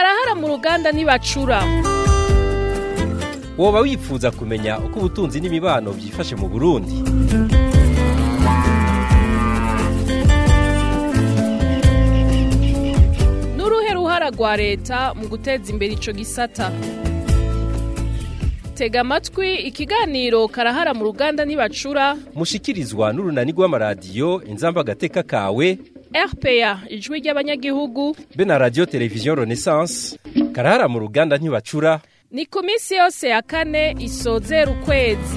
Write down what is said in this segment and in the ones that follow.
karahara mu ruganda ntibacura woba wifuza kumenya uko ubutunzi n'imibano byifashe mu burundi n'uruhe ruhara rwa leta mu guteza imbere ico gisata tega amatwi ikiganiro karahara mu ruganda ntibacura mushikirizwa n'urunani rw'amaradiyo inzamba agateka kawe rpa ijwi ry'abanyagihugu be na radiyo televiziyo renaissance karahara mu ruganda ntibacura ni ku minsi yose ya kane isozera ukwezi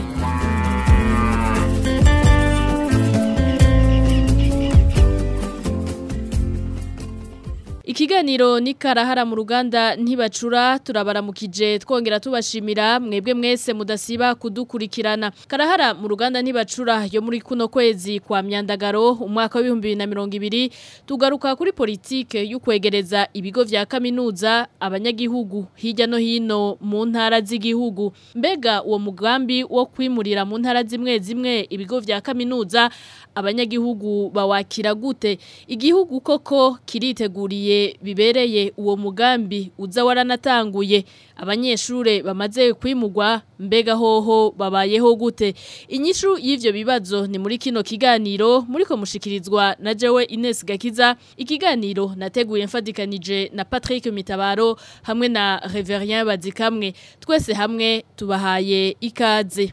Ikiganiro ni karahara mu ruganda ntibacura turabaramukije twongera tubashimira mwebwe mwese mudasiba kudukurikirana karahara mu ruganda ntibacura yo muri kuno kwezi kwa myandagaro umwaka wa 2020 tugaruka kuri politike y'ukwegereza ibigo vya kaminuza abanyagihugu hirya no hino mu ntara z'igihugu mbega uwo mugambi wo kwimurira mu ntara zimwe zimwe ibigo vya kaminuza abanyagihugu bawakira gute igihugu koko kiriteguriye bibereye uwo mugambi uza waranatanguye abanyeshure bamaze kwimugwa mbega hoho babayeho gute inyishu y'ivyo bibazo ni muri kino kiganiro muriko mushikirizwa na jewe Ines Gakiza ikiganiro nateguye mfadikanije na Patrick Mitabaro hamwe na Reverien Bazikamwe twese hamwe tubahaye ikaze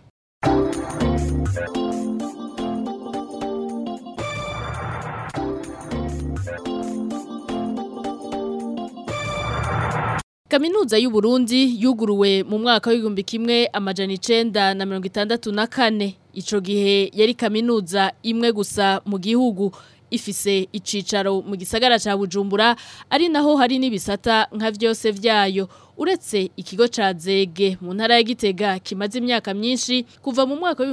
Kaminuza y'u Burundi yuguruwe mu mwaka w'igihumbi kimwe amajana icenda na mirongo itandatu na kane ico gihe yari kaminuza imwe gusa mu gihugu ifise icicaro mu gisagara ca Bujumbura ari naho hari n'ibisata nka vyose vyayo uretse ikigo ca Zege mu ntara ya Gitega kimaze imyaka myinshi kuva mu mwaka wa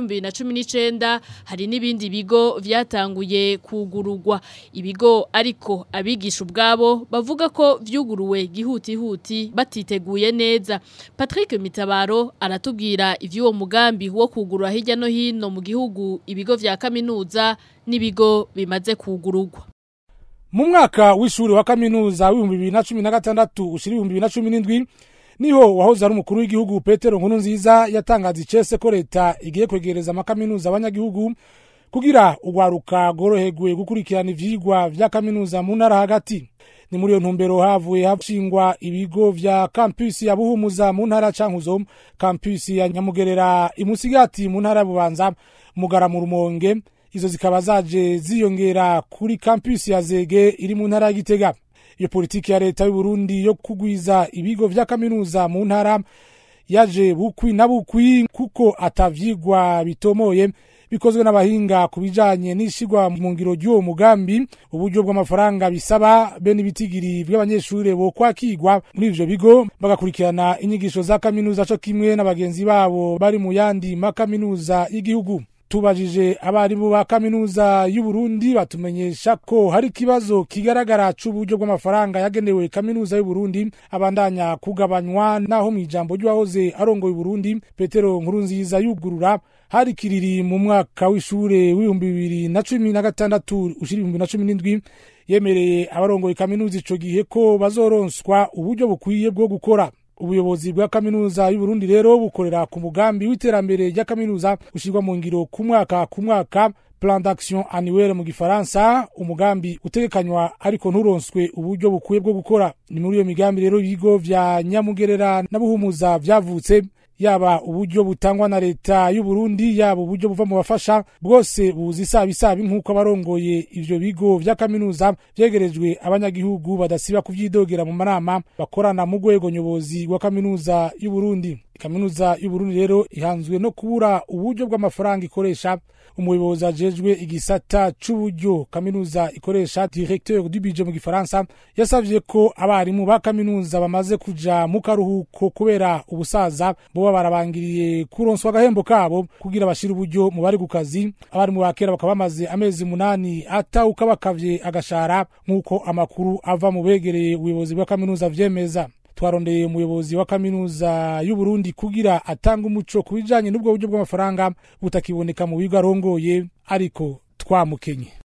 2019 hari n'ibindi bigo vyatanguye kugururwa ibigo ariko abigisha ubwabo bavuga ko vyuguruwe gihuti huti batiteguye neza Patrick Mitabaro aratubwira ivy'uwo mugambi wo kugurura hirya no hino mu gihugu ibigo vya kaminuza n'ibigo bimaze kugururwa mu mwaka w'ishuri wa kaminuza w'ibihumbi bibiri na cumi na gatandatu ushira ibihumbi bibiri na cumi n'indwi niho wahoze ari umukuru w'igihugu petero nkuru nziza yatangaza icese ko leta igiye kwegereza amakaminuza abanyagihugu kugira urwaruka rworoherwe gukurikirana ivyigwa vya kaminuza mu ntara hagati ni muri iyo ntumbero havuye hashingwa ibigo vya kampusi ya buhumuza mu ntara cankuzo kampusi ya nyamugerera imusigati mu ntara ya bubanza mugara mu rumonge izo zikaba zaje ziyongera kuri kampusi ya Zege iri mu ntara ya Gitega iyo politiki ya leta y'u Burundi yo kugwiza ibigo vya kaminuza mu ntara yaje bukwi na bukwi kuko atavyigwa bitomoye bikozwe n'abahinga ku bijanye n'ishigwa mu ngiro ry'uwo mugambi uburyo bw'amafaranga bisaba be n'ibitigiri by'abanyeshuri bo kwakigwa muri ivyo bigo bagakurikirana inyigisho za kaminuza co kimwe n'abagenzi babo bari mu yandi makaminuza y'igihugu tubajije abarimu ba kaminuza y'u Burundi batumenyesha ko hari ikibazo kigaragara c'uburyo bw'amafaranga yagenewe kaminuza y'u Burundi abandanya kugabanywa naho mu ijambo ry'uwahoze arongoye Burundi Petero Nkurunziza yugurura hari kiriri mu mwaka w'ishure w'ibihumbi bibiri na cumi na gatandatu ushira ibihumbi na cumi n'indwi yemereye abarongoye kaminuza ico gihe ko bazoronswa uburyo bukwiye bwo gukora ubuyobozi bwa kaminuza y'u Burundi rero bukorera ku mugambi w'iterambere rya kaminuza ushirwa mu ngiro ku mwaka ku mwaka plan d'action annuelle mu gifaransa umugambi utegekanywa ariko nturonswe uburyo bukwiye bwo gukora ni muri iyo migambi rero ibigo vya nyamugerera na buhumuza vyavutse yaba uburyo butangwa na leta y'u Burundi yaba uburyo buva mu bafasha bwose buzi isabi isabi nk'uko abarongoye ivyo bigo vya kaminuza vyegerejwe abanyagihugu badasiba kuvyidogera mu manama bakorana mu rwego nyobozi wa kaminuza y'u Burundi kaminuza y'u Burundi rero ihanzwe no kubura uburyo bw'amafaranga ikoresha umuyobozi ajejwe igisata c'uburyo kaminuza ikoresha directeur du budget mu gifaransa yasavye ko abarimu ba kaminuza bamaze kuja mu karuhuko kubera ubusaza boba barabangiriye kuronswa agahembo kabo kugira bashire uburyo mu bari ku kazi abarimu ba kera bakaba bamaze amezi munani atawuka bakavye agashara nk'uko amakuru ava mu begereye ubuyobozi bwa kaminuza vyemeza twarondeye umuyobozi wa kaminuza y'u Burundi kugira atanga umuco ku bijanye n'ubwo buryo bw'amafaranga butakiboneka mu bigo arongoye ariko twamukenye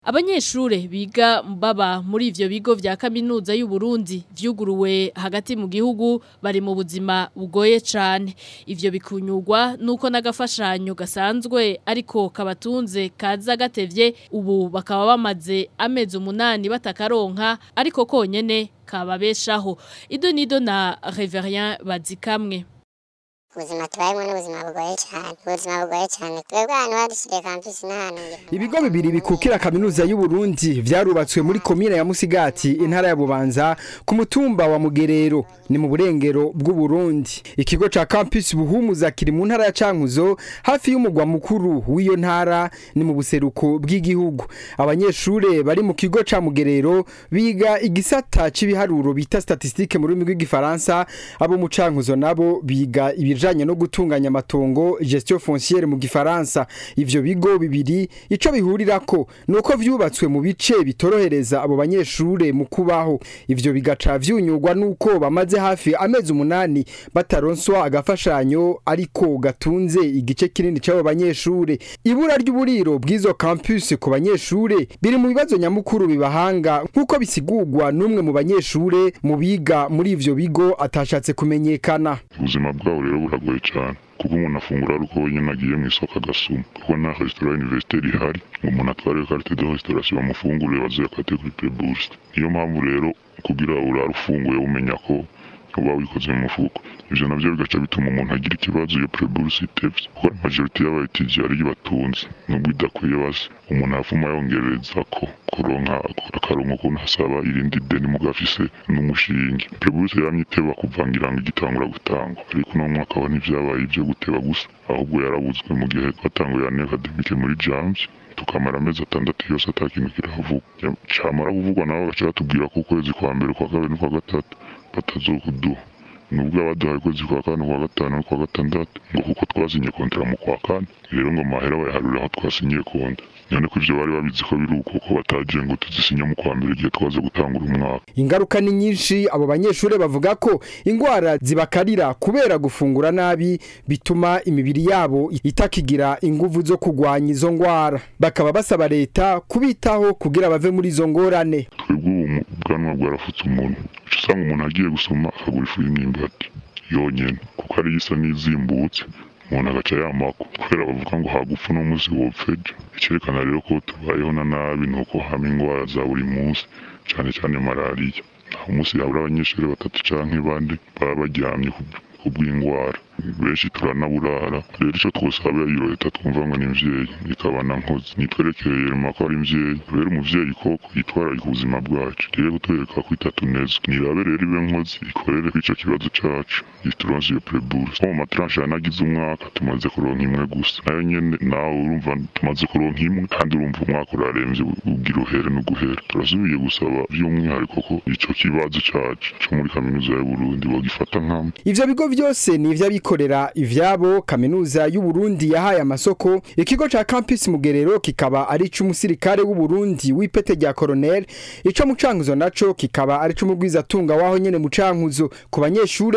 Abanyeshure biga baba muri ivyo bigo vya kaminuza y'u Burundi vyuguruwe hagati mu gihugu bari mu buzima bugoye cane ivyo bikunyurwa nuko nagafashanyo gasanzwe ariko kabatunze kaza gatevye ubu bakaba bamaze amezi umunani batakaronka ariko konyene kababeshaho ido nido na Reverien Bazikamwe ubuzima tubayemo n'ubuzima bugoye cyane ubuzima bugoye cyane twebwe ahantu badushyiriye kampisi n'ahantu ibigo bibiri bikukira kaminuza y'u Burundi vyarubatswe muri komine ya Musigati intara ya Bubanza ku mutumba wa Mugerero ni mu burengero bw'u Burundi ikigo ca campus Buhumuza kiri mu ntara ya Cankuzo hafi y'umugwa mukuru w'iyo ntara ni mu buseruko bw'igihugu abanyeshure bari mu kigo ca Mugerero biga igisata c'ibiharuro bita statistique mu rurimi rw'igifaransa abo mu Cankuzo nabo biga ibijanye no gutunganya amatongo gestion foncière mu gifaransa ivyo bigo bibiri ico bihurirako nuko vyubatswe mu bice bitorohereza abo banyeshure mu kubaho ivyo bigaca vyunyurwa nuko bamaze hafi amezi umunani bataronswa agafashanyo ariko gatunze igice kinini c'abo banyeshure ibura ry'uburiro bw'izo campus ku banyeshure biri mu bibazo nyamukuru bibahanga nk'uko bisigurwa n'umwe mu banyeshure mu biga muri ivyo bigo atashatse kumenyekana ubuzima bwabo rero buragoye cyane kuko umuntu afungura ari uko wenyine agiye mu isoko agasuma kuko nta resitora universitaire ihari ngo umuntu atware carte de restauration bamufungurire bazoyakate kuri preburse niyo mpamvu rero kugira urare ufunguye umenya ko uba wikoze mu mufuko ivyo navyo bigaca bituma umuntu agira ikibazo iyo preburse itevye kuko majorite y'abayitiji ariyo batunze nubwo idakwiye base umuntu afuma yongereza ko kuronka akarongo ko hasaba irindi deni mugafise n'umushinge preburse yamye iteba kuvangira ngo igitangura gutangwa ariko uno mwaka wa ntivyabaye ivyo guteba gusa ahubwo yarabuzwe mu gihe twatanguye ane akademike muri jams tukamara amezi atandatu yose ata kintu kirahavuga camara kuvugwa nabo bagaca batubwira ko ukwezi kwa mbere kwa kabiri n'ukwa gatatu batazokuduha nubwo abaduhaye ukwezi kwa kane kwa gatanu no kwa gatandatu ngo kuko twasinye kontera mu kwa kane rero ngo mahera bayaharurira aho twasinyiye konta none ko ivyo bari babizi ko biri uko ko bataje ngo tuzisinye mu kwa mbere igihe twaza gutangura umwaka ingaruka ni nyinshi abo banyeshure bavuga ko ingwara zibakarira kubera gufungura nabi bituma imibiri yabo itakigira inguvu zo kugwanya izo ngwara bakaba basaba leta kubitaho kugira bave muri izo ngorane twebwe ubu ubwanwa bwarafutse umuntu uca usanga umuntu agiye gusoma akagura ifu y'imyimbati yonyene kuko ariyo isa n'izimbutse umuntu agaca yamako kubera bavuga ngo hagupfa uno munsi wopfeje icyerekana rero ko tubayeho na nabi ni uko hama ingwara za buri munsi cyane cyane malariya aho umunsi habura abanyeshuri batatu canke bane baba baryamye kubw'ingwara benshi turanaburara rero ico twosabira iyo leta twumva ngo ni mvyeyi ikabana nkozi nitwerekeye rema ko ari mvyeyi rero umuvyeyi koko yitwararika ubuzima bwacu rero kutwereka ko itatunezwe nirabe rero ibe nkozi ikorere ko ico kibazo cacu ituronse iyo preburse nko mu matranche yanagize umwaka tumaze kuronka imwe gusa nayo nyene nawe urumva tumaze kuronka imwe kandi urumva umwaka uraremvye ugira uhere n'uguhera turasubiye gusaba vy'umwihariko ko ico kibazo cacu co muri kaminuza y'uburundi bogifata nkama ivyo bigo vyose ni ivy'abikorera ivyabo kaminuza y'u Burundi yahaye amasoko ikigo ca campus Mugerero kikaba ari c'umusirikare w'u Burundi w'ipete rya colonel ico mu cankuzo naco kikaba ari c'umugwiza tunga waho nyene mu cankuzo ku banyeshure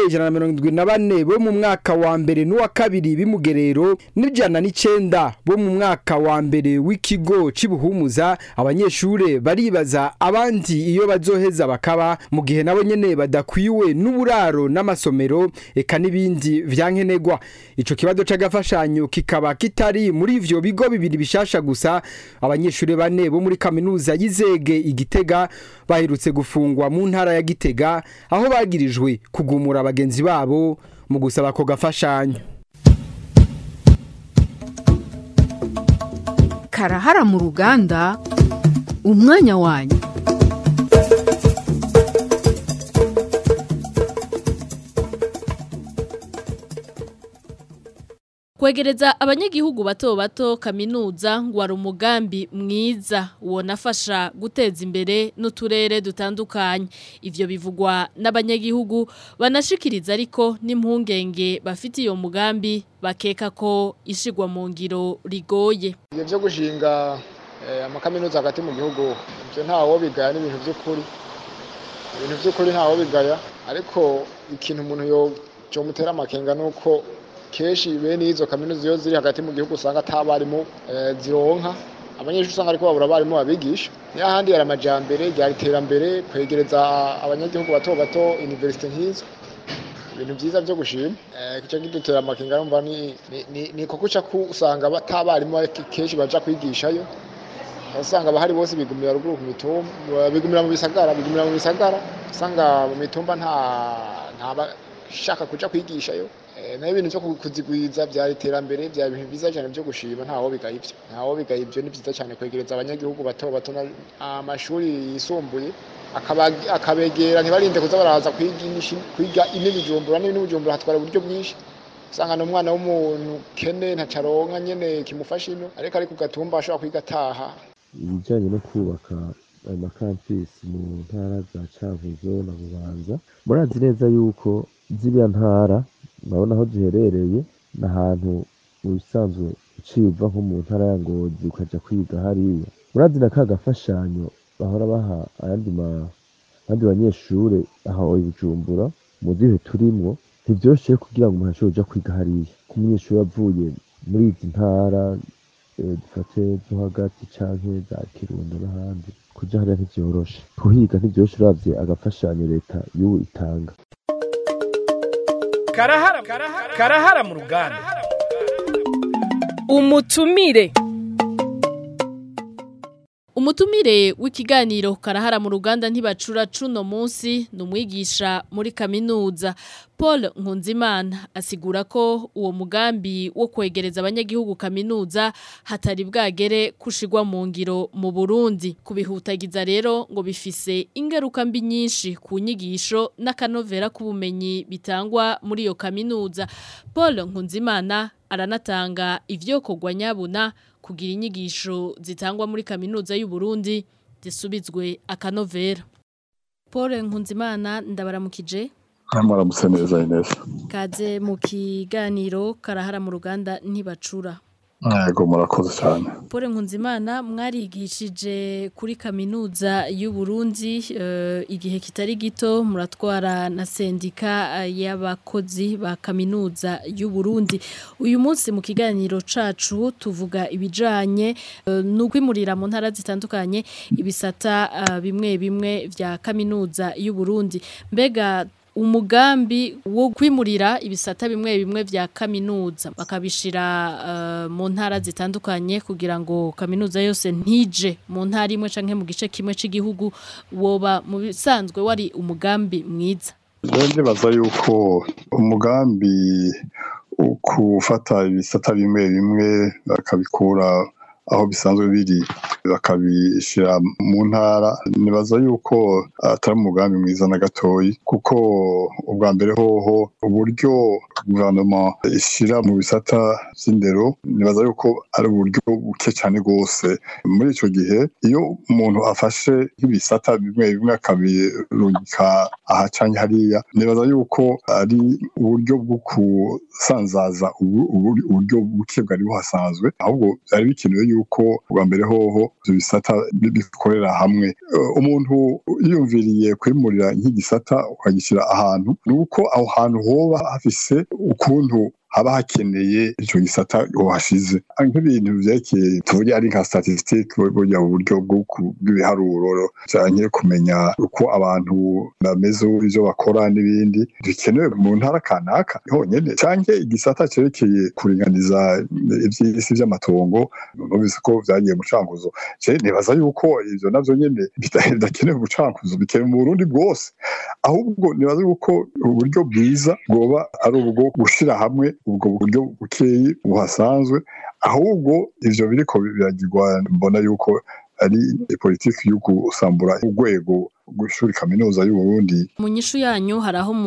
174 bo mu mwaka wa mbere n'uwa kabiri bimugerero n'ijana n'icenda bo mu mwaka wa mbere w'ikigo cibuhumuza abanyeshure baribaza abandi iyo bazoheza bakaba mu gihe nabo nyene badakwiwe n'uburaro n'amasomero eka n'ibindi vyankenegwa ico kibazo c'agafashanyo kikaba kitari muri ivyo bigo bibiri bishasha gusa abanyeshure bane bo muri kaminuza y'izege igitega baherutse gufungwa mu ntara ya gitega aho bagirijwe kugumura abagenzi babo mu gusaba ako gafashanyo karahara mu ruganda umwanya wanyu Kwegereza abanyagihugu bato bato kaminuza ngo ari umugambi mwiza wonafasha guteza imbere n'uturere dutandukanye ivyo bivugwa n'abanyagihugu banashikiriza ariko n'impungenge bafite iyo mugambi bakeka ko ishigwa mu ngiro rigoye ibyo byo gushinga amakaminuza hagati mu gihugu ibyo ntawo bigaya n'ibintu by'ukuri ibintu by'ukuri ntawo bigaya ariko ikintu umuntu yo mutera amakenga ni uko kenshi bene izo kaminuza iyo ziri hagati mu gihugu usanga atabarimu zironka abanyeshuri usanga ariko babura abarimu babigisha n'ahandi hari amajyambere ryari iterambere kwegereza abanyagihugu bato bato iniverisite nk'izo ibintu byiza byo gushima icyo kidutera amakenga numva ni koko uca usanga batabarimu kenshi baja kwigishayo usanga abahari bose bigumira ruguru ku mitumba bigumira mu bisagara bigumira mu bisagara usanga mu mitumba nta nta bashaka kuja kwigishayo nayo ibintu byo kuzigwiza byari iterambere byari ibintu byiza cyane byo gushima ntaho bigaye ibyo ntaho bigaye ibyo ni byiza cyane kwegereza abanyagihugu bato bato amashuri yisumbuye akabegera ntibarinde kuza baraza kwiga inibijumbura n'ibijumbura hatwara uburyo bwinshi usanga n'umwana w'umuntu kene ntacaronka nyene kimufasha ino ariko ari ku gatumba ashobora kwiga ataha ibijyanye no kubaka ayo makampisi mu ntara za Cankuzo na Bubanza murazi neza yuko ziriya ntara murabona aho ziherereye ni ahantu mu bisanzwe uciye uva nko mu ntara ya Ngozi ukaja kwiga hariya murazi na ka gafashanyo bahora baha ayandi abandi banyeshure aho i Bujumbura mu gihe turimwo ntivyoroshe kugira ngo umuntu ashobore kuja kwiga hariya ko umunyeshuri avuye muri izi ntara dufate zo hagati canke za Kirundo n'ahandi kuja hariya ntivyoroshe kuhiga ntivyoroshe uravye agafashanyo leta y'ubu itanga karahara karahara mu ruganda umutumire Umutumire w'ikiganiro karahara mu ruganda ntibacura cuno munsi ni umwigisha muri kaminuza Paul Nkunzimana asigura ko uwo mugambi wo kwegereza abanyagihugu kaminuza hatari bwagere kushigwa mu ngiro mu Burundi kubihutagiza rero ngo bifise ingaruka mbi nyinshi ku nyigisho n'akanovera k'ubumenyi bitangwa muri iyo kaminuza Paul Nkunzimana aranatanga ivyokorwa nyabuna kugira inyigisho zitangwa muri kaminuza y'u Burundi zisubizwe akanovera Paul Nkunzimana ndabaramukije Amaramutse neza Ines kaze mu kiganiro karahara mu ruganda ntibacura Yego murakoze cyane Paul Nkunzimana mwarigishije kuri kaminuza y'u Burundi uh, igihe kitari gito muratwara na sendika uh, y'abakozi ba kaminuza y'u Burundi uyu munsi mu kiganiro cacu tuvuga ibijanye uh, n'ukwimurira mu ntara zitandukanye ibisata uh, bimwe bimwe vya kaminuza y'u Burundi mbega umugambi wo kwimurira ibisata bimwe bimwe vya kaminuza bakabishira uh, mu ntara zitandukanye kugira ngo kaminuza yose ntije mu ntara imwe canke mu gice kimwe c'igihugu woba mu bisanzwe wari umugambi mwiza ndibaza yuko umugambi ukufata ibisata bimwe bimwe bakabikura aho bisanzwe biri bakabishyira mu ntara nibaza yuko atari umugambi mwiza na gatoyi kuko ubwa mbere hoho uburyo guverinoma ishyira mu bisata by'indero nibaza yuko ari uburyo buke cyane rwose muri icyo gihe iyo umuntu afashe nk'ibisata bimwe bimwe akabirungika aha cyangwa hariya nibaza yuko ari uburyo bwo kusanzaza uburyo buke bwari buhasanzwe ahubwo byari bikenewe yuko bwa mbere hoho ibyo bisata bikorera hamwe umuntu yiyumviriye kwimurira nk'igisata ukagishyira ahantu ni uko aho hantu hoba hafise ukuntu haba hakeneye icyo gisata wahashize nk'ibintu byerekeye tuvuge ari nka statistique burya uburyo bw'ibiharuro cyane kumenya uko abantu bameze ibyo bakora n'ibindi bikenewe mu ntara kanaka honyine cyangwa igisata cyerekeye kuringaniza iby'isi by'amatongo numvise ko byagiye mu cankuzo nibaza yuko ibyo nabyo nyine bidakenewe mu cankuzo bikenewe mu burundi bwose ahubwo nibaza yuko uburyo bwiza bwoba ari ubwo gushyira hamwe ubwo buryo bukeyi buhasanzwe ahubwo ivyo biriko biragirwa mbona yuko ari politiki yo gusambura urwego rw'ishuri kaminuza y'u Burundi mu nyishu yanyu hari aho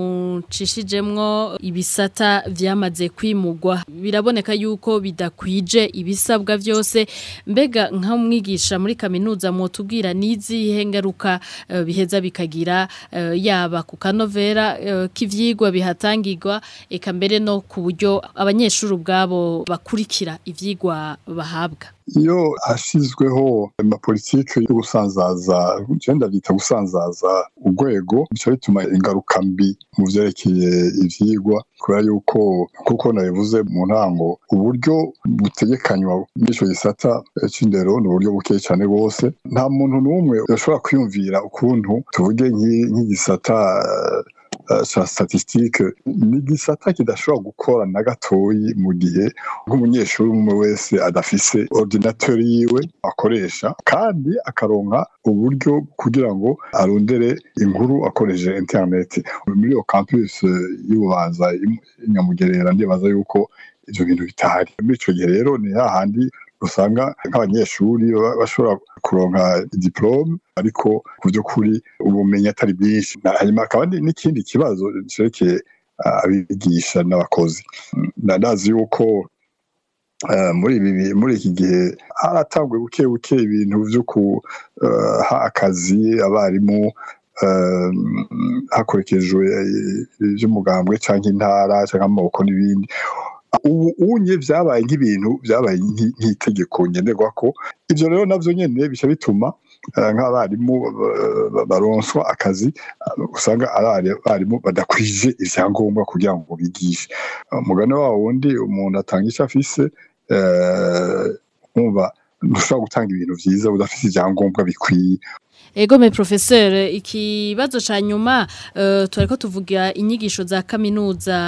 mucishijemwo ibisata vyamaze kwimugwa biraboneka yuko bidakwije ibisabwa vyose mbega nk'umwigisha muri kaminuza mutubwira n'izihe ngaruka uh, biheza bikagira uh, yaba ku kanovera uh, k'ivyigwa bihatangirwa eka mbere no ku buryo abanyeshuri ubwabo bakurikira ivyigwa bahabwa iyo hashyizweho amapolitike yo gusanzaza genda byita gusanzaza urwego bica bituma ingaruka mbi mu byerekeye ibyigwa kubera yuko kuko nabivuze mu ntango uburyo butegekanywa n'icyo gisata cy'indero ni uburyo buke cyane rwose nta muntu n'umwe yashobora kwiyumvira ukuntu tuvuge nk'igisata cya statisitike ni igisata kidashobora gukora na gatoyi mu gihe nk'umunyeshuri umwe wese adafise ordinateur yiwe akoresha kandi akaronka uburyo kugira ngo arondere inkuru akoresheje internet muri iyo campus y'ububanza inyamugerera ndibaza yuko ivyo bintu bitahari muri ico gihe rero ni hahandi usanga nk'abanyeshuri bashobora kuronka diplome ariko ku by'ukuri ubumenyi atari bwinshi hanyuma akaba n'ikindi kibazo cerekeye abigisha n'abakozi ndazi yuko muri ibi muri iki gihe haratangwe buke buke ibintu byo kuha akazi abarimu hakurikijwe iby'umugambwe cyangwa intara cyangwa amaboko n'ibindi ubu unye byabaye nk'ibintu byabaye nk'itegeko ngenderwa ko ibyo rero nabyo nyine bica bituma nk'abarimu baronswa akazi usanga ari abarimu badakwije ibyangombwa kugira ngo bigishe umugani wa wundi umuntu atanga icyo afise nkumva ntushobora gutanga ibintu byiza udafite ibyangombwa bikwiye Ego me professeur ikibazo ca nyuma uh, turiko tuvuga inyigisho za kaminuza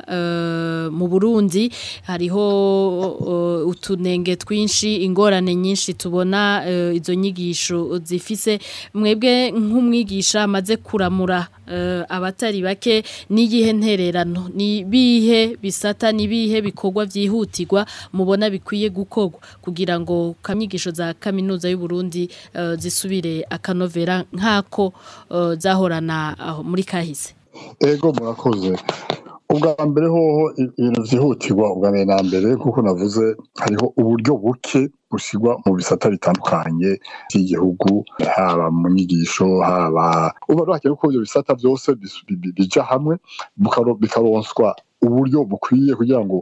uh, mu Burundi hariho uh, utunenge twinshi ingorane nyinshi tubona uh, izo nyigisho zifise mwebwe nk'umwigisha amaze kuramura uh, abatari bake niyihe ntererano ni bihe bisata ni bihe bikorwa vyihutirwa mubona bikwiye gukorwa kugira ngo kamyigisho za kaminuza y'u Burundi uh, zisubire akano vera nk'ako zahorana muri kahise ego murakoze ubwa mbere hoho ibintu byihutirwa ubwa mbere na mbere kuko navuze hariho uburyo buke bushyirwa mu bisata bitandukanye by'igihugu haba mu nyigisho haba uba ruhakenewe ko ibyo bisata byose bija hamwe bikaronswa uburyo bukwiye kugira ngo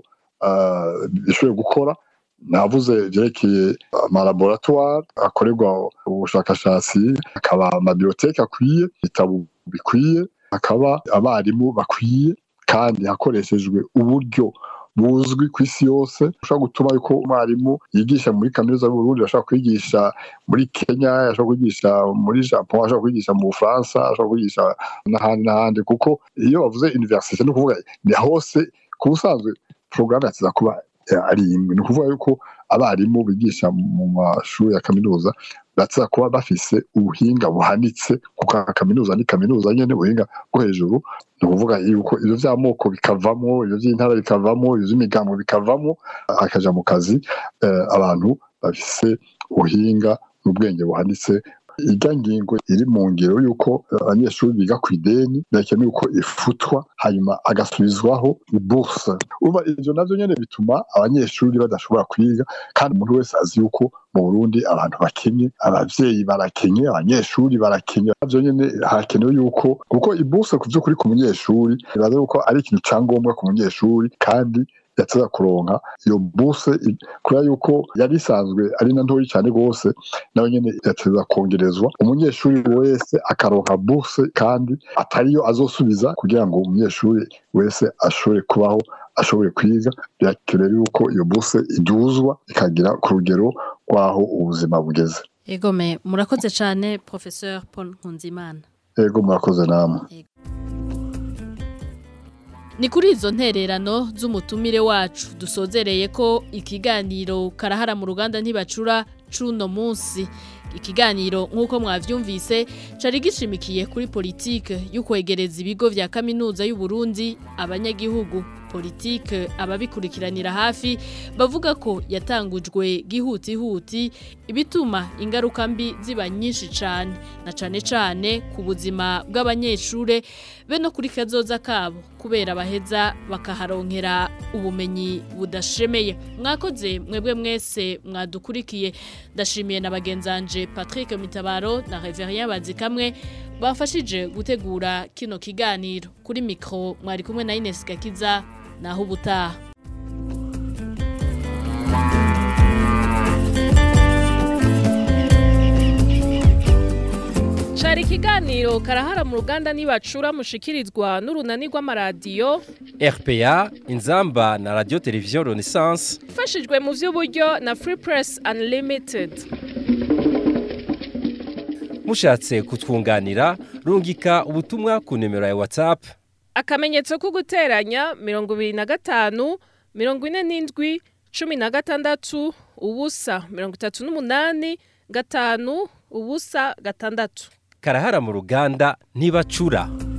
bishobore gukora navuze byerekeye amalaboratware akorerwa ubushakashatsi hakaba amabiyoteke akwiye ibitabo bikwiye hakaba abarimu bakwiye kandi hakoreshejwe uburyo buzwi ku isi yose ushobora gutuma yuko umwarimu yigisha muri kaminuza y'uburundi ashobora kwigisha muri kenya ashobora kwigisha muri japon ashobora kwigisha mu bufaransa ashobora kwigisha n'ahandi n'ahandi kuko iyo bavuze universite ni ukuvuga ni hose ku busanzwe porogaramu yakiza kuba ari imwe ni ukuvuga yuko abarimu bigisha mu mashuri ya kaminuza batsa kuba bafise ubuhinga buhanitse kuko kaminuza ni kaminuza nyene ubuhinga bwo hejuru ni ukuvuga yuko ivyo vy'amoko bikavamo ivyo vy'intara bikavamo ivyo vy'imigambo bikavamo hakaja mu kazi abantu bafise ubuhinga n'ubwenge buhanitse irya ngingo iri mu ngero y'uko abanyeshuri biga ku ideni birakenewe ko ifutwa hanyuma agasubizwaho iburse uba ivyo navyo nyene bituma abanyeshuri badashobora kwiga kandi umuntu wese azi yuko mu burundi abantu bakenye abavyeyi barakenye abanyeshuri barakenye navyo nyene hakenewe yuko kuko iburse ku vy'ukuri ku munyeshuri biraza yuko ari ikintu ca ngombwa ku munyeshuri kandi yateza kuronka iyo buse kubera yuko yari isanzwe ari na ntoyi cyane rwose nawe nyine yateza kongerezwa umunyeshuri wese akaronka buse kandi atariyo azosubiza kugira ngo umunyeshuri wese ashobore kubaho ashobore kwiga birakenewe yuko iyo buse iduzwa ikagira ku rugero rw'aho ubuzima bugeze egome murakoze cyane professeur paul nkunzimana ego murakoze namwe ni kuri izo ntererano z'umutumire wacu dusozereye ko ikiganiro karahara mu ruganda ntibacura cuno munsi ikiganiro nk'uko mwavyumvise cari gishimikiye kuri politike y'ukwegereza ibigo vya kaminuza y'u Burundi abanyagihugu politike ababikurikiranira hafi bavuga ko yatangujwe gihutihuti ibituma ingaruka mbi ziba nyinshi cyane na cane cane ku buzima bw'abanyeshure be no kuri kazoza kabo kubera baheza bakaharonkera ubumenyi budashemeye mwakoze mwebwe mwese mwadukurikiye ndashimiye na bagenzanje Patrick Mitabaro na Reverien Bazikamwe bafashije gutegura kino kiganiro kuri mikro mwari kumwe na Ines Gakiza naho ubutaha cari ikiganiro karahara mu ruganda nibacura mushikirizwa n'urunani rw'amaradiyo RPA inzamba na radio television Renaissance ifashijwe mu vy'uburyo na Free Press Unlimited mushatse kutwunganira rungika ubutumwa ku nimero ya WhatsApp akamenyetso ko guteranya mirongo ibiri na gatanu mirongo ine n'indwi cumi na gatandatu ubusa mirongo itatu n'umunani gatanu ubusa gatandatu karahara mu ruganda ntibacura